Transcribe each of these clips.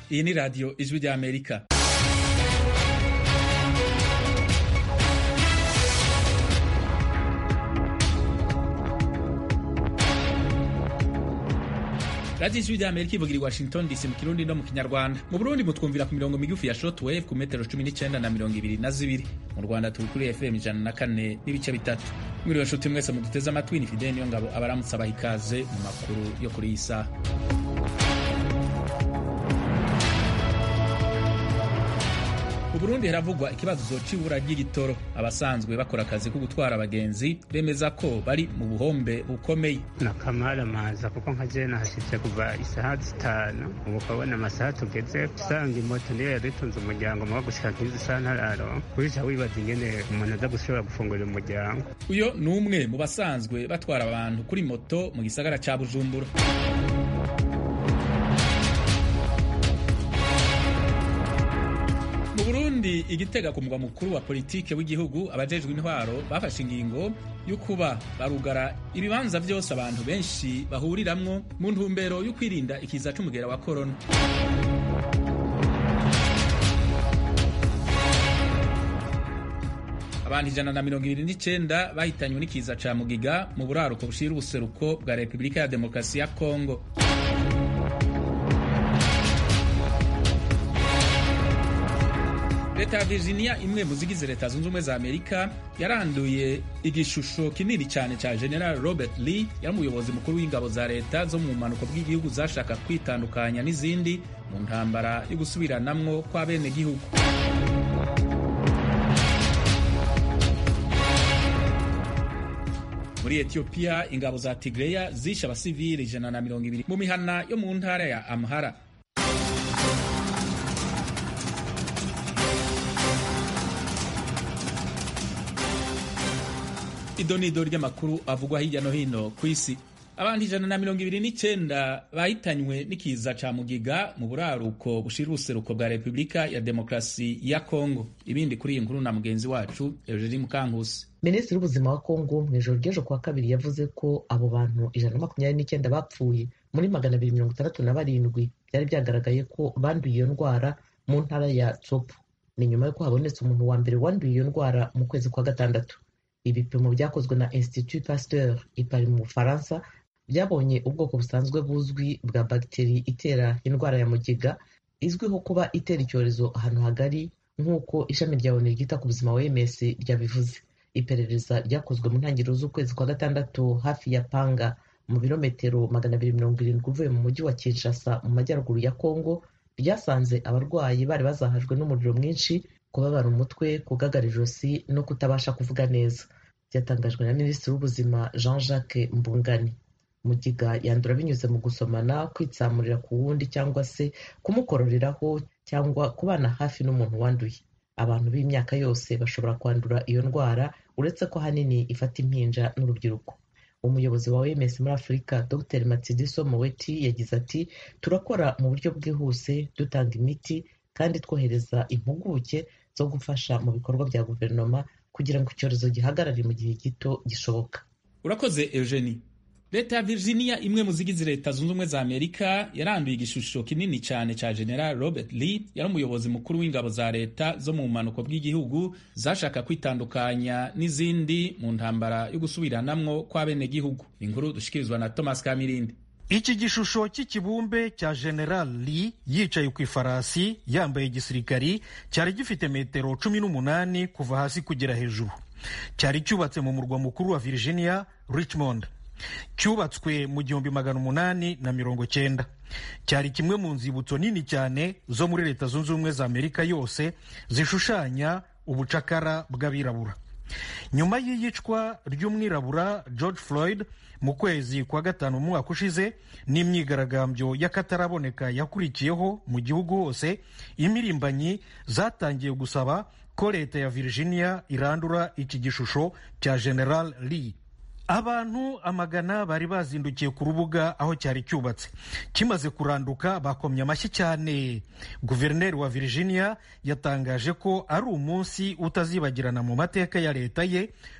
iyi ni radiyo ijwi ry'amerika radiyo ijwi ry'amerika ivugira i washington dc mu kirundi no mu kinyarwanda mu burundi mutwumvira ku mirongo migufi ya shortwave ku metero cumi n'icyenda na mirongo ibiri na zibiri mu rwanda turi kuri fm ijana na kane n'ibice bitatu mwiriwe nshuti mwese muduteze amatwi ni fideli niyo ngabo abaramutse abaha ikaze mu makuru yo kuri iyi saha mu burundi haravugwa ikibazo c'ibura ry'igitoro abasanzwe bakora akazi ko gutwara abagenzi bemeza ko bari mu buhombe bukomeye nakamara maza kuko nka je nahashitse kuva isaha zitanu ubu ukabona amasaha tugeze usanga imoto niyo yaritunze umuryango muga gushika nk'izi saha ntararo kurisha wibaza ingene umuntu aza gushobora gufungurira umuryango uyo ni umwe mu basanzwe batwara abantu kuri moto mu gisagara ca bujumbura mu burundi igitega ku mugwa mukuru wa politike w'igihugu abajejwe intwaro bafashe ingingo yo kuba barugara ibibanza vyose abantu benshi bahuriramwo mu ntumbero yo kwirinda ikiza c'umugera wa korona abantu ijana na mirongo ibiri n'icenda bahitanywe n'ikiza ca mugiga mu buraruko bushira ubuseruko bwa repubulika ya demokarasi ya kongo leta ya virginia imwe mu zigize leta zunze ubumwe za amerika yaranduye igishusho kinini cyane cya general robert lee yari umuyobozi mukuru w'ingabo za leta zo mu mpanuko bw'igihugu zashaka kwitandukanya n'izindi mu ntambara yo gusubiranamwo kw'abenegihugu muri etiyopiya ingabo za tigreya zishe abasivili ijana na mirongo ibiri mu mihana yo mu ntara ya amhara idonido ry'amakuru avugwa hirya no hino ku isi abantu ijana na mirongo ibiri n'icyenda bahitanywe n'ikiza ca mugiga mu buraruko bushira ubuseruko bwa repubulika ya demokarasi ya kongo ibindi kuri iyi nkuru na mugenzi wacu eugenie mukankusi minisitiri w'ubuzima wa kongo mu ijoro ry'ejo kuwa kabiri yavuze ko abo bantu ijana na makumyabiri n'icyenda bapfuye muri magana abiri mirongo itandatu na barindwi byari byagaragaye ko banduye iyo ndwara mu ntara ya tsopo ni nyuma y'uko habonetse umuntu wa mbere wanduye iyo ndwara mu kwezi kwa gatandatu ibipimo byakozwe na institut pasteur i Paris mu bufaransa byabonye ubwoko busanzwe buzwi bwa bagiteri itera indwara ya mugiga izwiho kuba itera icyorezo ahantu hagari nk'uko ishami rya onu ryita ku buzima OMS ryabivuze iperereza ryakozwe mu ntangiriro z'ukwezi kwa gatandatu hafi ya panga mu birometero magana abiri mirongo irindwi uvuye mu mujyi wa kinshasa mu majyaruguru ya kongo ryasanze abarwayi bari bazahajwe n'umuriro mwinshi kubabara umutwe kugagara ijosi no kutabasha kuvuga neza byatangajwe na minisitiri w'ubuzima jean jacques mbungani mugiga yandura binyuze mu gusomana kwitsamurira ku wundi cyangwa se kumukororeraho cyangwa kubana hafi n'umuntu wanduye abantu b'imyaka yose bashobora kwandura iyo ndwara uretse ko ahanini ifata impinja n'urubyiruko umuyobozi wa OMS muri afurika dr matsidiso moweti yagize ati turakora mu buryo bwihuse dutanga imiti kandi twohereza impuguke zo gufasha mu bikorwa bya guverinoma kugira ngo icyorezo gihagarare mu gihe gito gishoboka urakoze eugenie leta ya virginia imwe mu zigize leta zunze ubumwe za amerika yaranduye igishusho kinini cyane cya general robert lee yari umuyobozi mukuru w'ingabo za leta zo mu bumanuko bw'igihugu zashaka kwitandukanya n'izindi mu ntambara yo gusubiranamwo kw'abenegihugu inkuru dushikirizwa na thomas kamirindi iki gishusho cy'ikibumbe cya general lee yicaye ku ifarasi yambaye igisirikari cyari gifite metero cumi n'umunani kuva hasi kugera hejuru cyari cyubatse mu murwa mukuru wa virginia richmond cyubatswe mu gihumbi magana umunani na mirongo cyenda cyari kimwe mu nzibutso nini cyane zo muri leta zunze ubumwe za amerika yose zishushanya ubucakara bw'abirabura nyuma y'iyicwa ry'umwirabura george floyd mu kwezi kwa gatanu mu mwaka ushize n'imyigaragambyo y'akataraboneka yakurikiyeho mu gihugu hose imirimbanyi zatangiye gusaba ko leta ya virginia irandura iki gishusho cya general lee abantu amagana bari bazindukiye ku rubuga aho cyari cyubatse kimaze kuranduka bakomye amashyi cyane guverineri wa virginia yatangaje ko ari umunsi utazibagirana mu mateka ya leta ye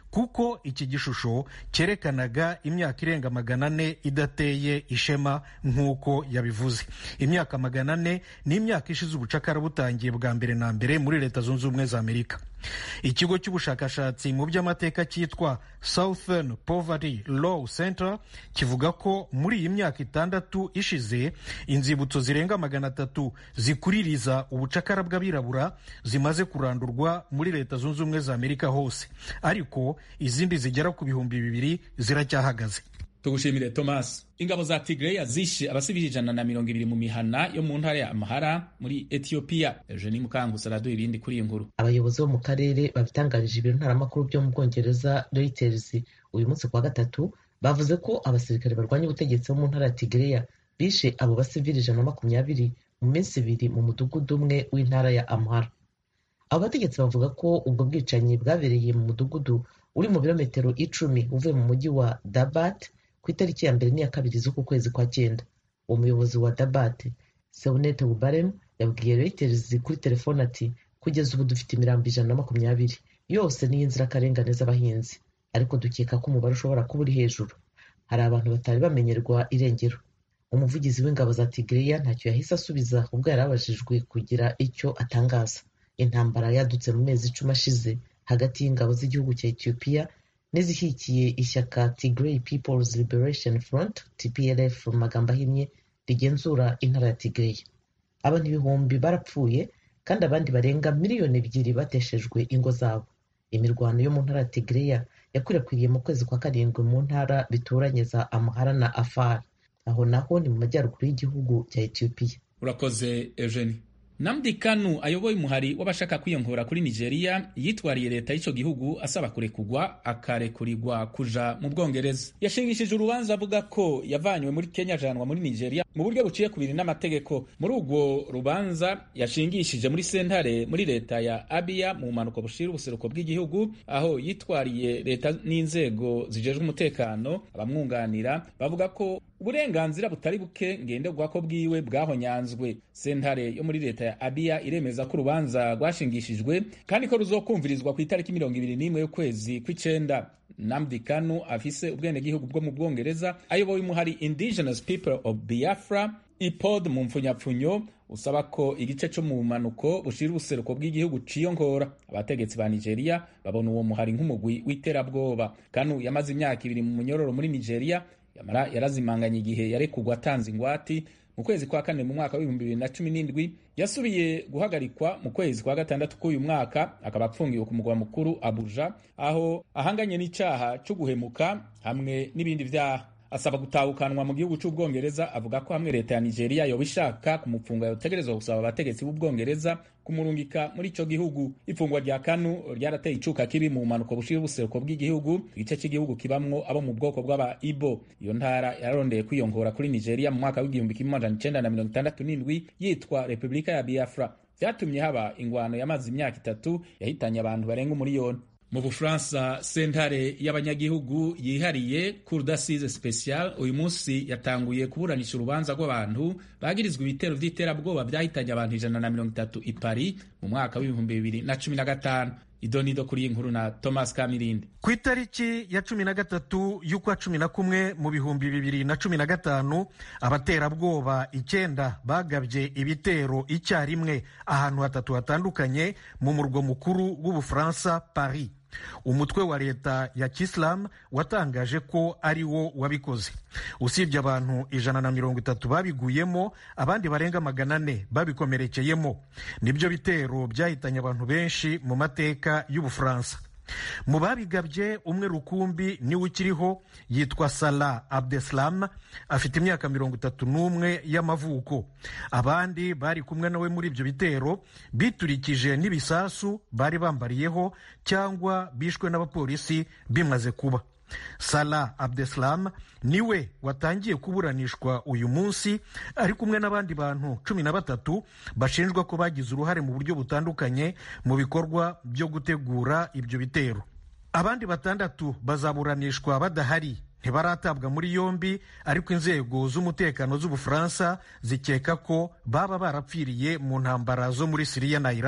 kuko iki gishusho cyerekanaga imyaka irenga magana ane idateye ishema nk'uko yabivuze imyaka magana ane ni imyaka ishize ubucakara butangiye bwa mbere na mbere muri leta zunze ubumwe za amerika ikigo cy'ubushakashatsi mu by'amateka cyitwa southern poverty law center kivuga ko muri iyi myaka itandatu ishize inzibutso zirenga magana atatu zikuririza ubucakara bw'abirabura zimaze kurandurwa muri leta zunze ubumwe za amerika hose ariko izindi zigera ku bihumbi bibiri ziracyahagaze tugushimire thomas ingabo za tigreya zishe abasivili ijana na mirongo ibiri mu mihana yo mu ntara ya amahara muri etiyopiya eugenie mukangusi araduha ibindi kuri iyi nkuru abayobozi bo mu karere babitangarije ibiro ntaramakuru byo mu bwongereza reuters uyu munsi kuwa gatatu bavuze ko abasirikare barwanya ubutegetsi bo mu ntara ya tigreya bishe abo basivili ijana na makumyabiri mu minsi ibiri mu mudugudu umwe w'intara ya amhara abo bategetsi bavuga ko ubwo bwicanyi bwabereye mu mudugudu uri mu birometero icumi uvuye mu mujyi wa dabat ku itariki ya mbere n'iya kabiri z'uku kwezi kwa cyenda uwo muyobozi wa dabat seunete bubarem yabwiye reuters kuri telefone ati kugeza ubu dufite imirambo ijana na makumyabiri yose ni iy'inzirakarengane z'abahinzi ariko dukeka ko umubare ushobora kuba uri hejuru hari abantu batari bamenyerwa irengero umuvugizi w'ingabo za tigreya ntacyo yahise asubiza ubwo yari abajijwe kugira icyo atangaza intambara yadutse mu mezi icumi ashize hagati y'ingabo z'igihugu cya etiyopiya n'izishyigikiye ishyaka tigray peoples liberation front tplf mu magambo ahinnye rigenzura intara ya tigray abantu ibihumbi barapfuye kandi abandi barenga miliyoni ebyiri bateshejwe ingo zabo imirwano yo mu ntara ya tigreya yakwirakwiriye mu kwezi kwa karindwi mu ntara bituranye za amhara na afar aho naho ni mu majyaruguru y'igihugu cya etiyopiya urakoze eugenie namdi kanu ayoboye umuhari w'abashaka kwiyongora kuri nigeria yitwariye leta y'icyo gihugu asaba kurekugwa akarekurirwa kuja mu bwongereza yashingishije urubanza avuga ko yavanywe muri kenya ajanwa muri nigeria mu buryo buciye kubiri n'amategeko muri urwo rubanza yashingishije muri sentare muri leta ya abiya mu bumanuko bushira ubuseruko bw'igihugu aho yitwariye leta n'inzego zijejwe umutekano abamwunganira bavuga ko uburenganzira butari buke ngenderwako bwiwe bwahonyanzwe sentare yo muri leta ya abiya iremeza ko urubanza rwashingishijwe kandi ko ruzokumvirizwa ku itariki mirongo ibiri n'imwe y'ukwezi kw'icenda namdi kanu afise ubwenegihugu bwo mu bwongereza ayoboye umuhari indigenous people of biafra ipod mu mpfunyapfunyo usaba ko igice cyo mu bumanuko bushira ubuseruko bw'igihugu ciyongora abategetsi ba nigeria babona uwo muhari nk'umugwi w'iterabwoba kanu yamaze imyaka ibiri mu munyororo muri nigeria yamara yarazimanganye igihe yarekugwa atanze ingwati mu kwezi kwa kane mu mwaka w'ibihumbi bibiri na cumi n'indwi yasubiye guhagarikwa mu kwezi kwa gatandatu k'uyu mwaka akaba apfungiwe ku mugwa mukuru abuja aho ahanganye n'icyaha cyo guhemuka hamwe n'ibindi byaha asaba gutahukanwa mu gihugu cy'ubwongereza avuga ko hamwe leta ya nigeria yoba ishaka kumupfunga yotegerezwa gusaba abategetsi b'ubwongereza kumurungika muri icyo gihugu ifungwa rya kanu ryarateye icuka kibi mu mpanuka bushira ubuseruko bw'igihugu igice cy'igihugu kibamwo abo mu bwoko bw'aba ibo iyo ntara yararondeye kwiyongora kuri nigeria mu mwaka w'igihumbi kimwe amajana icenda na mirongo itandatu n'indwi yitwa repubulika ya biafra vyatumye haba ingwano yamaze imyaka itatu yahitanye abantu barenga umuriyoni mu bufaransa sentare y'abanyagihugu yihariye cour d'assise special uyu munsi yatanguye kuburanisha urubanza rw'abantu bagirizwa ibitero vy'iterabwoba vyahitanye abantu ijana na mirongo itatu i paris mu mwaka w'ibihumbi bibiri na cumi na gatanu idonido kuri iyi nkuru na thomas kamirindi ku itariki ya cumi na gatatu y'ukwa cumi na kumwe mu bihumbi bibiri na cumi na gatanu abaterabwoba icyenda bagabye ibitero icyarimwe ahantu hatatu hatandukanye mu murwa mukuru w'ubufaransa paris umutwe wa leta ya kisilamu watangaje ko ari wo wabikoze usibye abantu ijana na mirongo itatu babiguyemo abandi barenga magana ane babikomerekeyemo nibyo bitero byahitanye abantu benshi mu mateka y'ubufaransa mu babigabye umwe rukumbi niwe ukiriho yitwa Salah Abdeslam afite imyaka mirongo itatu n'umwe y'amavuko abandi bari kumwe nawe muri ibyo bitero biturikije n'ibisasu bari bambariyeho cyangwa bishwe n'abapolisi bimaze kuba Salah Abdeslam niwe watangiye kuburanishwa uyu munsi ari kumwe n'abandi bantu cumi na batatu bashinjwa ko bagize uruhare mu buryo butandukanye mu bikorwa byo gutegura ibyo bitero abandi batandatu bazaburanishwa badahari ntibaratabwa muri yombi ariko inzego z'umutekano z'ubufaransa zikeka ko baba barapfiriye mu ntambara zo muri siriya na iraq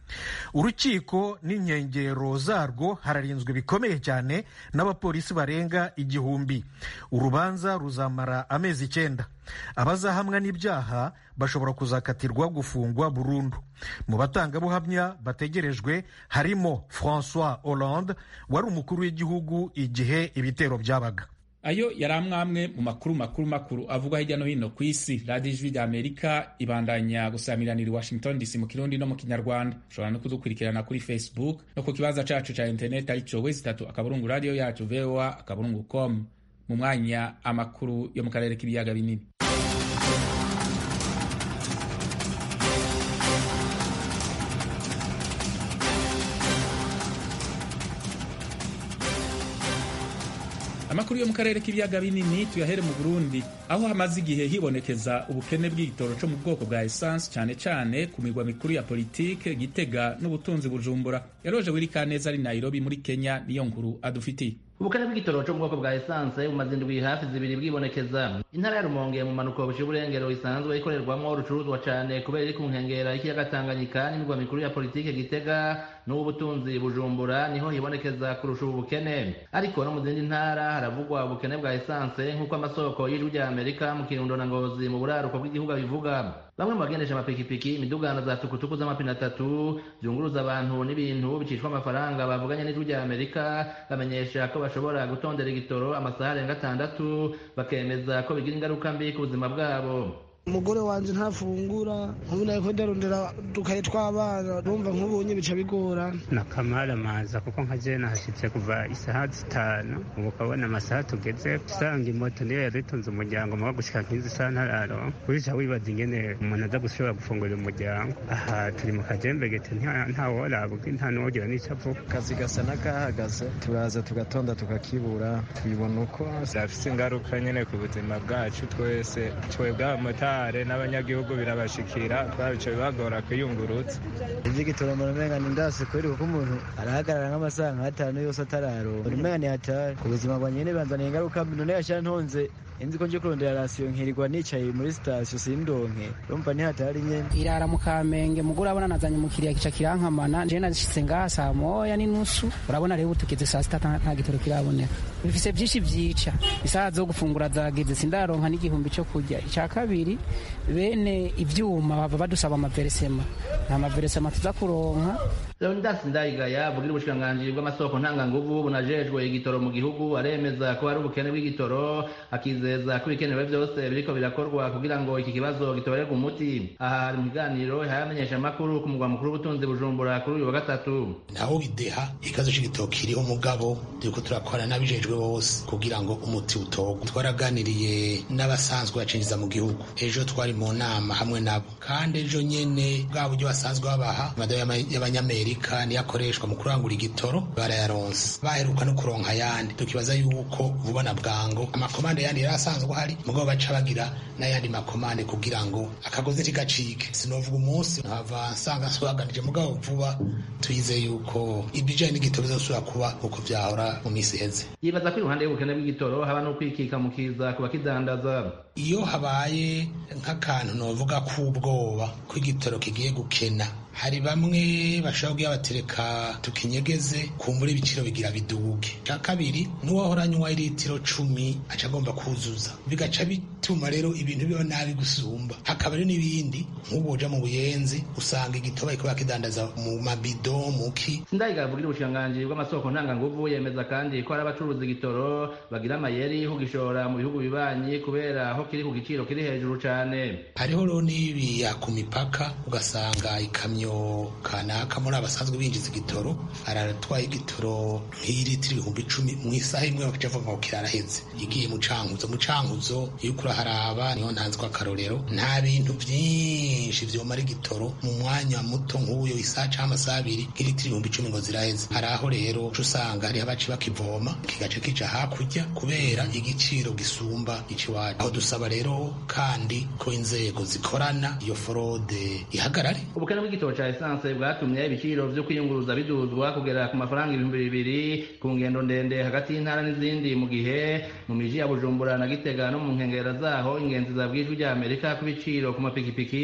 urukiko n'inkengero zarwo hararinzwe bikomeye cyane n'abapolisi barenga igihumbi urubanza ruzamara amezi icyenda abazahamwa n'ibyaha bashobora kuzakatirwa gufungwa burundu mu batangabuhamya bategerejwe harimo francois hollande wari umukuru w'igihugu igihe ibitero byabaga ayo yari amwamwe mu makuru makuru makuru avugwa hirya no hino ku isi radiyo ijwi rya amerika ibandanya gusamiranira i washington dc mu kirundi no mu kinyarwanda ushobora no kudukurikirana kuri facebook no ku kibanza cacu ca interineti arico wezi itatu akaburungu radiyo yacu voa akaburungu com mu mwanya amakuru yo mu karere k'ibiyaga binini amakuru yo mu karere k'ibiyaga binini tuyahere mu burundi aho hamaze igihe hibonekeza ubukene bw'igitoro cyo mu bwoko bwa esanse cyane cyane ku mirwa mikuru ya politike gitega n'ubutunzi bujumbura yaroje wirikaneza ari nairobi muri kenya niyo nkuru adufitiye ubukene bw'igitoro cyo mu bwoko bwa esanse bumaze indwi hafi zibiri bwibonekeza intara ya rumonge mu manuko buciye uburengero isanzwe ikorerwamo urucuruzwa cyane kubera iri ku nkengera y'ikiyaga tanganyika n'imirwa mikuru ya politike gitega n'ubutunzi bujumbura niho hibonekeza kurusha ubu bukene ariko no mu zindi ntara haravugwa ubukene bwa esanse nk'uko amasoko y'ijwi rya amerika mu kirundo na ngozi mu buraruko bw'igihugu abivuga bamwe mu bagendesha amapikipiki imidugano za tukutuku z'amapine atatu zunguruza abantu n'ibintu bicishwa amafaranga bavuganye n'ijwi rya amerika bamenyesha ko bashobora gutondera igitoro amasaha arenga atandatu bakemeza ko bigira ingaruka mbi ku buzima bwabo umugore wanje ntafungura nk'ubu nariko ndarondera dukaye tw'abana numva nk'ubunye bica bigora nakamara maza kuko nka je nahashitse kuva isaha zitanu ubu ukabona amasaha tugeze usanga imoto niyo yaritunze umuryango muba gushika nk'izi saha ntararo urica wibaza ingene umuntu aza gushobora gufungurira umuryango aha turi mu kajembegete ntaworabwe nta n'uwogira n'ico avuga akazi gasa n'akahagaze turaza tugatonda tukakibura tubibona uko byafise ingaruka nyene ku buzima bwacu twese twebwe abamotari n'abanyagihugu birabashikira twabico bibagora kwiyungurutsa ivy'igitoro mbona umenga ni ndasi kweri kuko umuntu arahagarara nk'amasaha nk'atanu yose atararonka umenga ni hatari ku buzima bwa nyene banzaniye ingaruka mbi none yashira ntonze inzi ko nje kurondera rasiyo nkirirwa nicaye muri sitasiyo sindonke urumva ntihatari nyene irara mu kamenge mugura abona nazanye umukiriya kica kirankamana je nashitse ngaha saa moya n'inusu urabona rero tugeze saa sita nta gitoro kiraboneka bifise vyinshi vyica isaha zo gufungura zageze sindaronka n'igihumbi co kurya ica kabiri bene ivyuma bava badusaba amaveresema nta maveresema tuza kuronka leonidas ndayigaya avugira ubushikiranganji bw'amasoko ntanganguvu bunajejwe igitoro mu gihugu aremeza ko hari ubukene bw'igitoro akizeza ko ibikenewe vyose biriko birakorwa kugira ngo iki kibazo gitorerwe umuti aha hari mu kiganiro hayamenyesha amakuru ku mugwa mukuru w'ubutunzi bujumbura kuri uyu wa gatatu naho bideha ikibazo c'igitoro kiriho mugabo turiko turakora n'abijejwe bose kugira ngo umuti utorwe twaraganiriye n'abasanzwe bacinjiza mu gihugu ejo twari mu nama hamwe nabo kandi ejo nyene bwa buryo basanzwe babaha amadayo y'abanyamerika niyo akoreshwa mu kurangura igitoro barayaronse baheruka no kuronka ayandi tukibaza yuko vuba na bwango amakomande yandi yari asanzwe ahari mugabo baca bagira n'ayandi makomande kugira ngo akagozi ntigacike sinovuga umunsi nkava nsanga nsobaganije mugabo vuba tuyize yuko ibijanye n'igitoro bizosubira kuba uko vyahora mu misi iheze yibaza ko iruhande y'ubukene bw'igitoro haba no kwikika mu kiza ku bakidandaza iyo habaye nk'akantu novuga k'ubwoba ko igitoro kigiye gukena hari bamwe bashobora kugira batereka tukinyegeze kumbura ibiciro bigira biduge cya kabiri n'uwahora anywa iritiro cumi aca agomba kuzuza bigaca bituma rero ibintu biba nabi gusumba hakaba rero n'ibindi nk'ubu uja mu buyenzi usanga igitoba ariko bakidandaza mu mabido muki sindayiga avugira ubushikiranganji bw'amasoko ntanganguvu yemeza kandi ko hari abacuruza igitoro bagira amayeri kugishora mu bihugu bibanyi kubera aho kiri ku giciro kiri hejuru cane hariho rero n'ibiya ku mipaka ugasanga ikamyo kanaka muri abasanzwe binjiza igitoro aratwaye igitoro nk'iritiro ibihumbi icumi mu isaha imwe bakaca bavuga ngo kiraraheze igiye mu cankuzo mu cankuzo iyo uriko uraharaba niho ntanzwe akarorero nta bintu vyinshi vyomara igitoro mu mwanya muto nk'uyo isaha canke amasaha abiri nk'iritiro ibihumbi icumi ngo ziraheze hari aho rero uca usanga hariho abaci bakivoma kigaca kija hakurya kubera igiciro gisumba iciwacu aho dusaba rero kandi ko inzego zikorana iyo forode ihagarare ubukene bw'igitoro ca esanse bwatumye ibiciro vyo kwiyunguruza biduzwa kugera ku mafaranga ibihumbi bibiri ku ngendo ndende hagati y'intara n'izindi mu gihe mu miji ya bujumbura na gitega no mu nkengera zaho ingenzi zabwijwe rya amerika ku biciro ku mapikipiki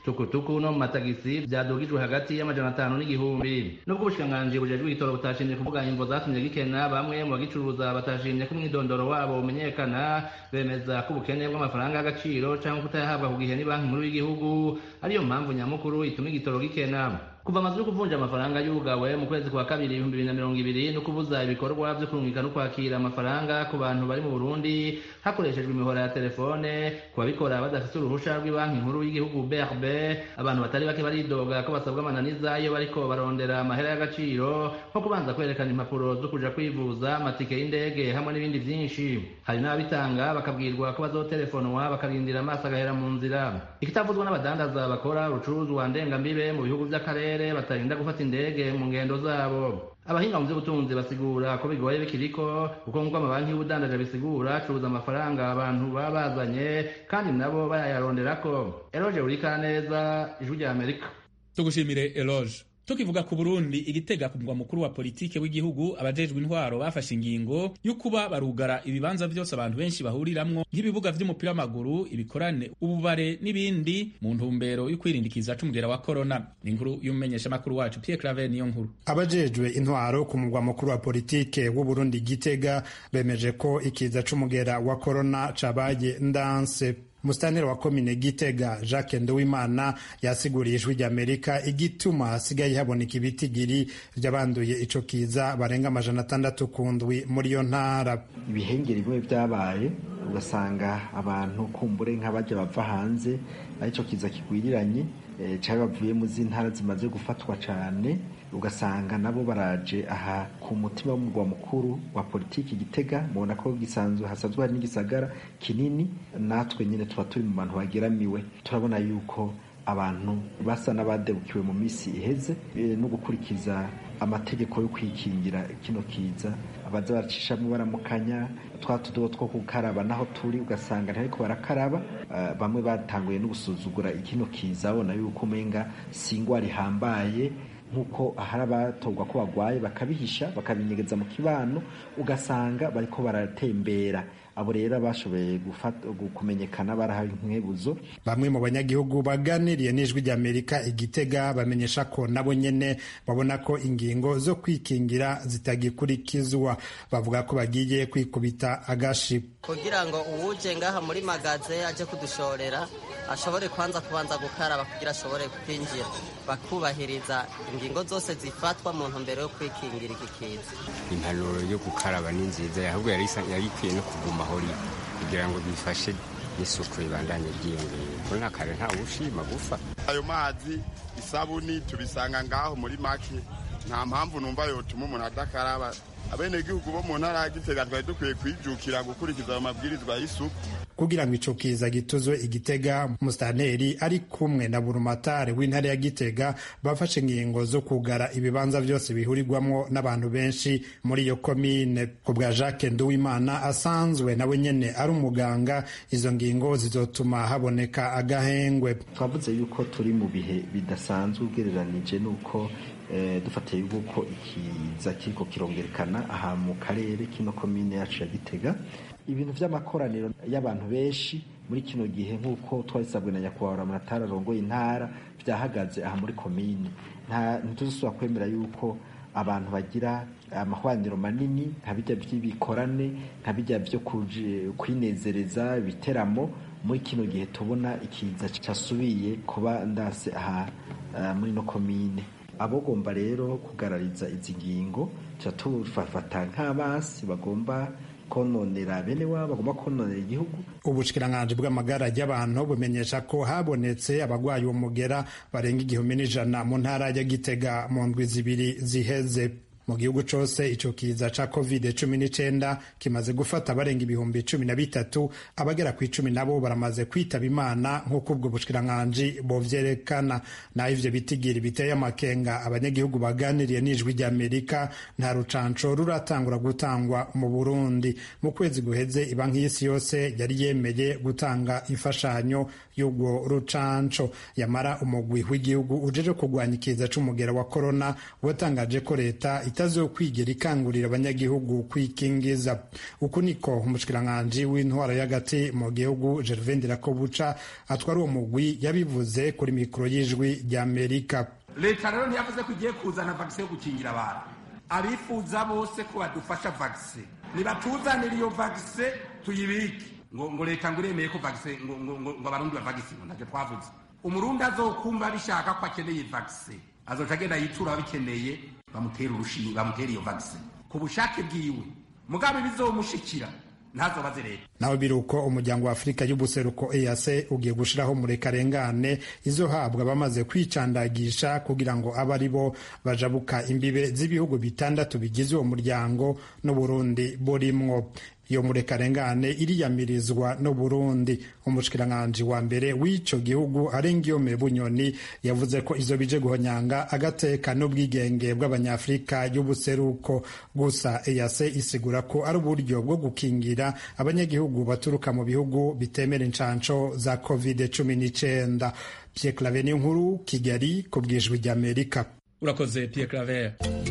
tukutuku no mu matagisi vyadugijwe hagati y'amajana atanu n'igihumbi nubwo ubushikiranganji bujejwe igitoro butashimye kuvuga imvo zatumye gikena bamwe mu bagicuruza batashimye ko umwidondoro wabo umenyekana bemeza ko ubukene bw'amafaranga y'agaciro canke kutayahabwa ku gihe ni banki nkuru y'igihugu ariyo mpamvu nyamukuru ituma igitoro gikena kuva amazu yo kuvunja amafaranga yugawe mu kwezi kwa kabiri ibihumbi bibiri na mirongo ibiri no kubuza ibikorwa vyo kurungika no kwakira amafaranga ku bantu bari mu burundi hakoreshejwe imihora ya telefone ku babikora badafite uruhusha rw'ibanki nkuru y'igihugu brb abantu batari bake baridoga ko basabwa amananiza iyo bariko barondera amahera y'agaciro nko kubanza kwerekana impapuro zo kuja kwivuza amatike y'indege hamwe n'ibindi vyinshi hari n'ababitanga bakabwirwa ko bazotelefonwa bakarindira amaso agahera mu nzira ikitavuzwa n'abadandaza bakora urucuruzwa ndengambibe mu bihugu vy'akarere batarinda gufata indege mu ngendo zabo abahinga mu by'ubutunzi basigura ko bigoye bikiriko kuko nk'uko amabanki y'ubudandaje bisigura acuruza amafaranga abantu baba bazanye kandi nabo bayayaronderako eroge urika neza ijwi rya amerika tugushimire eloge tukivuga ku burundi igitega ku mugwa mukuru wa politike w'igihugu abajejwe intwaro bafashe ingingo yo kuba barugara ibibanza byose abantu benshi bahuriramwo nk'ibibuga vy'umupira w'amaguru ibikorane ububare n'ibindi mu ntumbero yo kwirindikiza c'umugera wa korona ni inkuru y'umumenyeshamakuru wacu pierre claver niyo nkuru abajejwe intwaro ku mugwa mukuru wa politike w'uburundi gitega bemeje ko ikiza c'umugera wa korona cabaye ndanse Musitanteri wa komine Gitega Jacques Nduwimana yasiguriye ijwi ry'Amerika igituma hasigaye haboneka ibitigiri by'abanduye ico kiza barenga amajana atandatu ku ndwi muri iyo ntara. Ibihengeri bimwe byabaye ugasanga abantu kumbure nk'abajya bava hanze arico kiza kigwiriranye e, cyangwa bavuye mu z'intara zimaze gufatwa cyane ugasanga nabo baraje aha ku mutima w'umurwa mukuru wa politiki Gitega mubona ko gisanzwe hasanzwe hari n'igisagara kinini natwe nyine tuba turi mu bantu bageramiwe turabona yuko abantu basa n'abadebukiwe mu minsi iheze no gukurikiza amategeko yo kwikingira kino kiza abaza baracishamo baramukanya twa tudobo two gukaraba naho turi ugasanga ntariko barakaraba uh, bamwe batanguye no gusuzugura ikino kiza babona yuko umenga si ingwara ihambaye nk'uko ahari abatorwa ko bagwaye bakabihisha bakabinyegeza mu kibano ugasanga bariko baratembera abo rero bashoboye kumenyekana barahawe inkwebuzo bamwe mu banyagihugu baganiriye n'ijwi ry'amerika igitega bamenyesha ko nabo nyene babona ko ingingo zo kwikingira zitagikurikizwa bavuga ko bagiye kwikubita agashi kugira ngo uwuje ngaha muri magaze aje kudushorera ashobore kwanza kubanza gukaraba kugira ashobore kwinjira bakubahiriza ingingo zose zifatwa mu ntumbero yo kwikingira iki kiza impanuro yo gukaraba ni nziza ahubwo yari ikwiye no kuguma aho iri kugira ngo bifashe n'isuku ribandanye ryiyongera ko nta kare ntawe ushima gufa ayo mazi isabuni tubisanga ngaho muri make nta mpamvu numva yotuma umuntu adakaraba abenegihugu bo mu ntara ya gitega twari dukwiye kwijukira gukurikiza ayo mabwirizwa y'isuku kugira ngo ico kiza gituzwe igitega musitanteri ari kumwe na burumatare w'intara ya gitega bafashe ingingo zo kugara ibibanza byose bihurirwamwo n'abantu benshi muri iyo komine ku bwa jacques nduwimana asanzwe nawe nyene ari umuganga izo ngingo zizotuma haboneka agahengwe twavuze yuko turi mu bihe bidasanzwe ugereranije n'uko dufatiye yuko ikiza kiriko kirongerekana aha mu karere kino komine yacu ya gitega ibintu vy'amakoraniro y'abantu benshi muri kino gihe nk'uko twabisabwe na nyakubahwa ramatara arongoye intara vyahagaze aha muri komine ntituzosubira kwemera yuko abantu bagira amahwaniro manini nka bijya by'ibikorane nka bijya vyo kwinezereza ibiteramo muri kino gihe tubona ikiza casubiye kuba ndase aha muri no komine abogomba rero kugarariza izi ngingo tubafata nk'abasi bagomba kononera bene wabo bagomba kononera igihugu ubushikiranganji bw'amagara y'abantu bumenyesha ko habonetse abagwayi umugera barenga igihumbi n'ijana mu ntara ya gitega mu ndwi zibiri ziheze mu gihugu cose ico kiza ca covid cumi n'icenda kimaze gufata barenga ibihumbi cumi na bitatu abagera ku icumi nabo baramaze kwitaba imana nk'uko ubwo bushikiranganji bovyerekana naho ivyo bitigiri biteye amakenga abanyagihugu baganiriye n'ijwi ry'amerika nta rucanco ruratangura gutangwa mu burundi mu kwezi guheze ibanki y'isi yose yari yemeye gutanga imfashanyo y'ubwo rucanco yamara umugwi w'igihugu ujeje kurwanya ikiza c'umugera wa korona watangaje ko leta itazokwigera ikangurira abanyagihugu kwikingiza uku niko umushikiranganji w'intwaro y'agati mu gihugu gervain ndirakobuca atwara uwo mugwi yabivuze kuri mikoro y'ijwi rya amerika leta rero ntiyavuze ko igiye kuzana vagisi yo gukingira abantu abifuza bose ko badufasha vagisi nibatuzanire iyo vagisi tuyibike ngo ngo leta ngo iremeye ko vagisi ngo ngo ngo ngo abarundi bavagisi ngo ntacyo twavuze umurundi azokumva bishaka ko akeneye vagisi azoca agenda yitura ababikeneye bamutera urushinge bamutera iyo vagisi ku bushake bwiwe mugabe bizomushikira ntazobaze leta naho biri uko umuryango wa afurika y'ubuseruko ease ugiye gushiraho murekarengane izohabwa abamaze kwicandagisha kugira ngo abe ari bo bajabuka imbibe z'ibihugu bitandatu bigize uwo muryango n'uburundi burimwo iyo murekarengane iriyamirizwa no Burundi umushikiranganji wa mbere w'ico gihugu Arengiyome Bunyoni yavuze ko izo bije guhonyanga agateka n'ubwigenge bw'abanyafrika y'ubuseruko gusa EAC isigura ko ari uburyo bwo gukingira abanyagihugu baturuka mu bihugu bitemera incanco za covid cumi n'icenda Pierre Claver nkuru Kigali ku bwijwi ry'Amerika urakoze Pierre Claver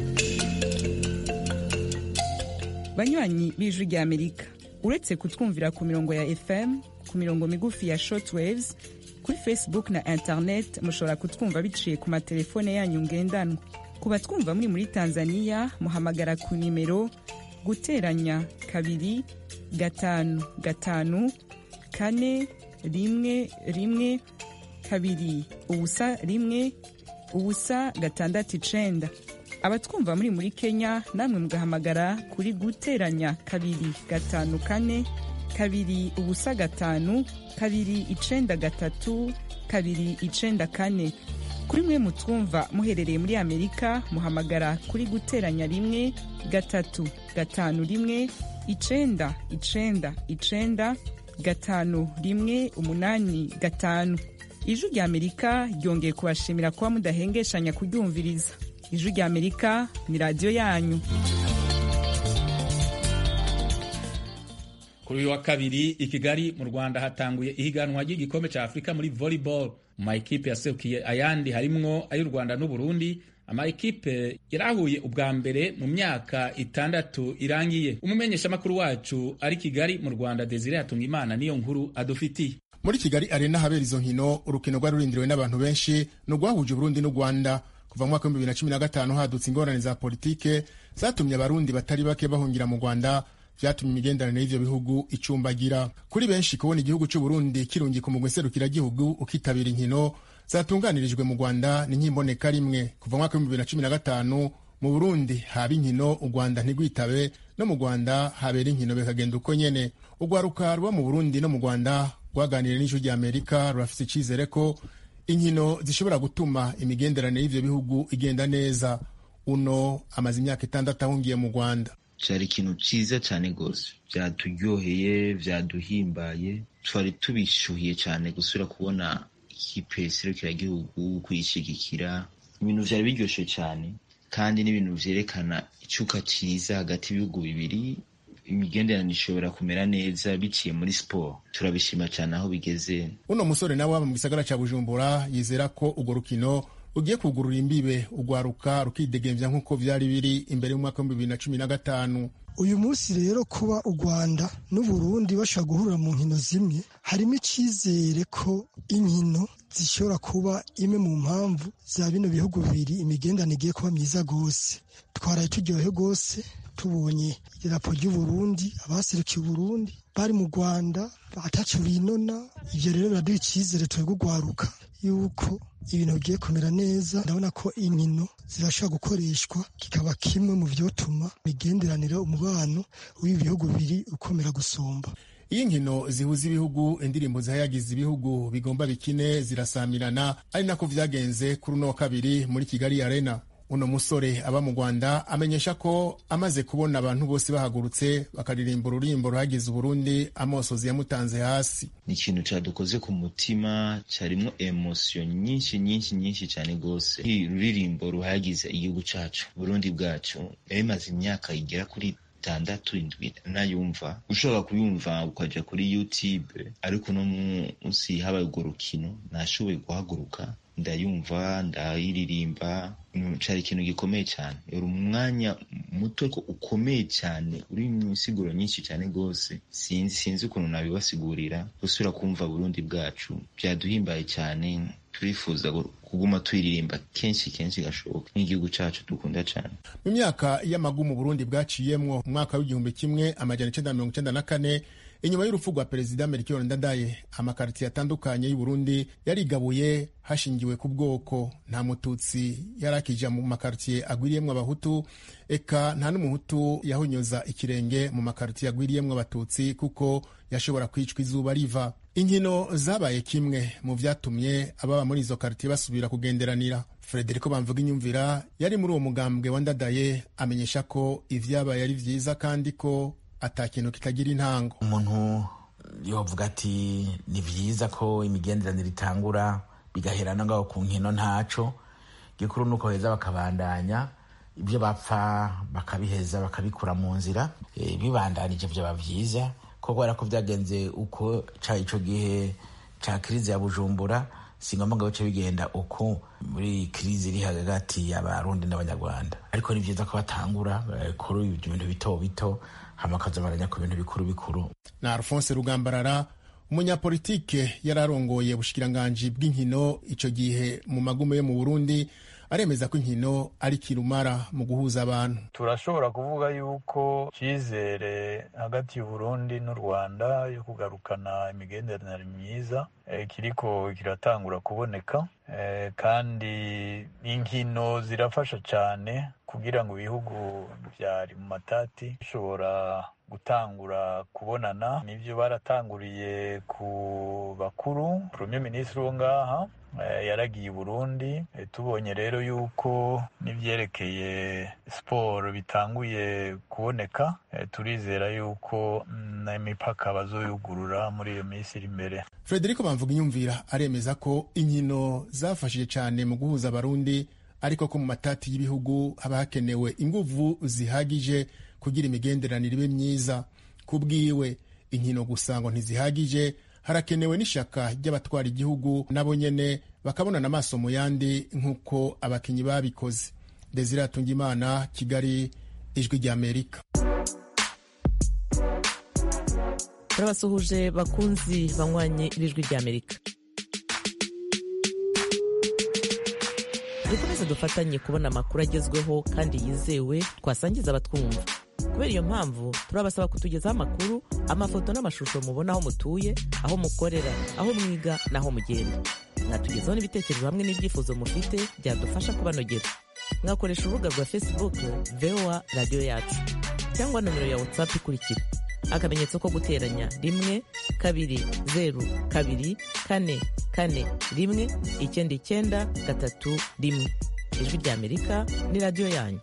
banywanyi b'ijwi rya amerika uretse kutwumvira ku mirongo ya fm ku mirongo migufi ya shortwaves kuri facebook na internet mushobora kutwumva biciye ku matelefone yanyu ngendanwa ku batwumva muri muri tanzania muhamagara ku nimero guteranya kabiri gatanu gatanu kane rimwe rimwe kabiri ubusa rimwe ubusa gatandatu icenda abatwumva muri muri kenya namwe mugahamagara kuri guteranya kabiri gatanu kane kabiri ubusa gatanu kabiri icenda gatatu kabiri icenda kane kuri mwe mutwumva muherereye muri amerika muhamagara kuri guteranya rimwe gatatu gatanu rimwe icenda icenda icenda gatanu rimwe umunani gatanu ijwi rya amerika ryongeye kubashimira kuba mudahengeshanya kuryumviriza ijwi rya amerika ni radiyo yanyu kuri uyu wa kabiri i kigali mu rwanda hatanguye ihiganwa ry'igikombe cya afurika muri volleyball mu mayikipe yaserukiye ayandi harimwo ay'u rwanda n'uburundi amayikipe yarahuye ubwa mbere mu myaka itandatu irangiye umumenyeshamakuru wacu ari kigali mu rwanda desire yatunga imana niyo nkuru adufitiye muri kigali arena habera izo nkino urukino rwari rurindiriwe n'abantu benshi ni urwahuje uburundi n'u rwanda kuva mu mwaka w'ibihumbi bibiri na cumi na gatanu hadutse ingorane za politike zatumye abarundi batari bake bahungira mu rwanda vyatumye imigenderanire y'ivyo bihugu icumbagira kuri benshi kubona igihugu c'uburundi kirungika umugwi nserukiragihugu ukitabira inkino zatunganirijwe mu rwanda ni nk'imboneka rimwe kuva mu mwaka w'ibihumbi bibiri na cumi na gatanu mu burundi haba inkino u rwanda ntigwitabe no mu rwanda habera inkino bikagenda uko nyene urwaruka ruba mu burundi no mu rwanda rwaganiriye n'ijwi rya amerika rurafise icizere ko inkino zishobora gutuma imigenderanire y'ivyo bihugu igenda neza uno amaze imyaka itandatu ahungiye mu rwanda cyari ikintu cyiza cyane rwose byaturyoheye byaduhimbaye twari tubishuhiye cyane gusubira kubona ikipe serukiragihugu kuyishyigikira ibintu byari biryoshye cyane kandi n'ibintu byerekana icyuka cyiza hagati y'ibihugu bibiri imigenderanire ishobora kumera neza biciye muri siporo turabishima cyane aho bigeze uno musore nawe waba mu gisagara cya bujumbura yizera ko urwo rukino rugiye kugurura imbibe urwaruka rukidegemvya nk'uko vyari biri imbere y'umwaka w'ibihumbi bibiri na cumi na gatanu uyu munsi rero kuba u rwanda n'uburundi bashobora guhurira mu nkino zimwe harimo icyizere ko inkino zishobora kuba imwe mu mpamvu za bino bihugu bibiri imigenderanire igiye kuba myiza rwose twaraye turyohe rwose tubonye idarapo ry'uburundi abaserukiye uburundi bari mu rwanda ataco binona ivyo rero biraduha icyizere twebwe urwaruka yuko ibintu bigiye kumera neza ndabona ko inkino zirashobora gukoreshwa kikaba kimwe mu vyotuma imigenderanire umubano w'ibihugu bibiri ukomera gusumba iyo inkino zihuza ibihugu indirimbo zihayagiza ibihugu bigomba bikine zirasamirana ari nako vyagenze kuri uno wa kabiri muri kigali arena uno musore aba mu rwanda amenyesha ko amaze kubona abantu bose bahagurutse bakaririmba ururimbo ruhagize uburundi amosozi yamutanze hasi ni ikintu cyadukoze ku mutima cyarimo emosiyo nyinshi nyinshi nyinshi cyane rwose ruririmbo ruhagize igihugu cyacu burundi bwacu bimaze imyaka igera kuri itandatu indwi nayumva ushobora kuyumva ukajya kuri youtube ariko uno munsi habaye urwo rukino nashoboye guhaguruka ndayumva ndayiririmba cari ikintu gikomeye cyane uri umwanya muto ariko ukomeye cyane uri mu nsiguro nyinshi cyane rwose sinzi sinzi ukuntu nabibasigurira gusubira kumva burundi bwacu byaduhimbaye cyane turifuza kuguma tuyiririmba kenshi kenshi gashoboka nk'igihugu cyacu dukunda cyane mu myaka y'amagumu burundi bwaciyemwo umwaka w'igihumbi kimwe amajana icenda mirongo icenda na kane inyuma y'urupfu rwa perezida melchior ndadaye amakaritiye atandukanye y'uburundi yarigabuye hashingiwe ku bwoko nta mututsi yari akija mu makaritiye agwiriyemwo abahutu eka nta n'umuhutu yahonyoza ikirenge mu makaritiye agwiriyemwo abatutsi kuko yashobora kwicwa izuba riva inkino zabaye kimwe mu vyatumye ababa muri izo karitiye basubira kugenderanira frederico bamvuga inyumvira yari muri uwo mugambwe wa ndadaye amenyesha ko ivyabaye ari vyiza kandi ko ata kintu kitagira intango umuntu yovuga ati ni vyiza ko imigenderanire itangura bigaherana ngaho ku nkino ntaco gikuru nuko heza bakabandanya ibyo bapfa bakabiheza bakabikura mu nzira e, bibandanije vyaba vyiza ko kubera ko vyagenze uko ca ico gihe ca krize ya bujumbura singomba ngo bice bigenda uko muri krize iri hagati y'abarundi n'abanyarwanda ariko ni vyiza ko batangura kuri ibintu bito bito hama bakazabaranya ku bintu bikuru bikuru na alphonse rugambarara umunyapolitike yari arongoye ubushikiranganji bw'inkino ico gihe mu magume yo mu burundi aremeza ko inkino ari kirumara mu guhuza abantu turashobora kuvuga yuko cyizere hagati y'uburundi n'u rwanda yo kugarukana imigenderanire myiza e, kiriko kiratangura kuboneka e, kandi inkino zirafasha cyane kugira ngo ibihugu byari mu matati bishobora gutangura kubonana nivyo baratanguriye ku bakuru premier ministre wo ngaha yaragiye i burundi tubonye rero yuko n'ivyerekeye siporo bitanguye kuboneka turizera yuko n'imipaka bazoyugurura muri iyo minsi iri imbere frederico bamvuga inyumvira aremeza ko inkino zafashije cyane mu guhuza abarundi ariko ko mu matati y'ibihugu haba hakenewe inguvu zihagije kugira imigenderanire ibe myiza ku bwiwe inkino gusa ngo ntizihagije harakenewe n'ishaka ry'abatwara igihugu nabo nyene bakabonana amaso mu yandi nk'uko abakinyi babikoze desire atungimana kigali ijwi ry'amerika turabasuhuje bakunzi banywanye n'ijwi ry'amerika dukomeze dufatanye kubona amakuru agezweho kandi yizewe twasangiza abatwumva kubera iyo mpamvu turabasaba kutugezaho amakuru amafoto n'amashusho mubona aho mutuye aho mukorera aho mwiga n'aho mugenda mwatugezaho n'ibitekerezo hamwe n'ibyifuzo mufite byadufasha kubanogera mwakoresha urubuga rwa facebook voa radiyo yacu cyangwa nomero ya whatsapp ikurikira akamenyetso ko guteranya rimwe kabiri zeru kabiri kane kane rimwe icyenda icyenda gatatu rimwe ijwi ry'amerika ni radiyo yanyu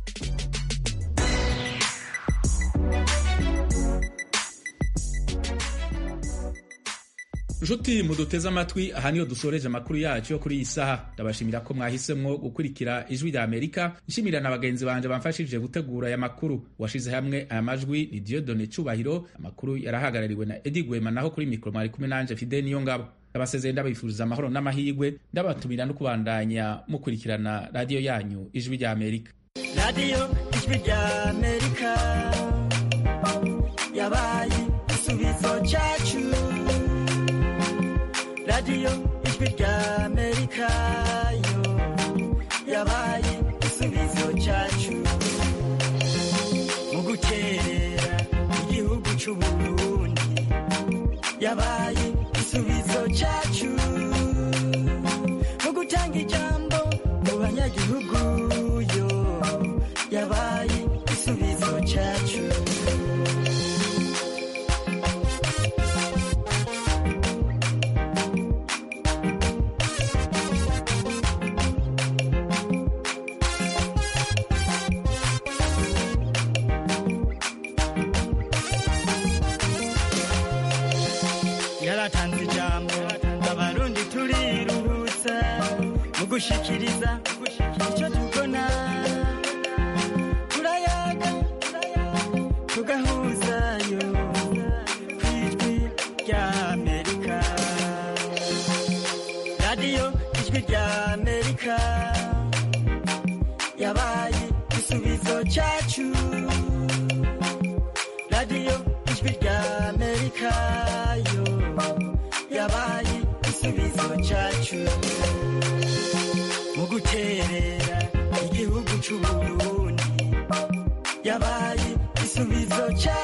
nshuti muduteze amatwi aha niyo dusoreje amakuru yacu yo kuri iyi saha ndabashimira ko mwahisemwo gukurikira ijwi rya amerika nshimira na bagenzi banje bamfashije gutegura aya makuru washize hamwe aya majwi ni diodone cubahiro amakuru yarahagarariwe na edi gwema naho kuri mikoro mwari kumwe nanje fide niyo ngabo ndabasezeye ndabifuriza amahoro n'amahirwe ndabatumira no kubandanya mukurikirana radiyo yanyu ijwi rya amerika radiyo ijwi rya amerika yabaye igisubizo cyacu radiyo ijwi rya amerika yo yabaye igisubizo cyacu mu gukerera igihugu cy'uburundi yabaye igisubizo cyacu mu gutanga ijambo mu banyagihugu yo yabaye igisubizo cyacu yaratanze ijambo abarundi turiruhutsa mu gushikiriza icyo tubona turayaga tugahuzayo ku ijwi rya amerika radiyo ijwi rya amerika cyacu mu guterera igihugu cy'uburundi yabaye igisubizo cyacu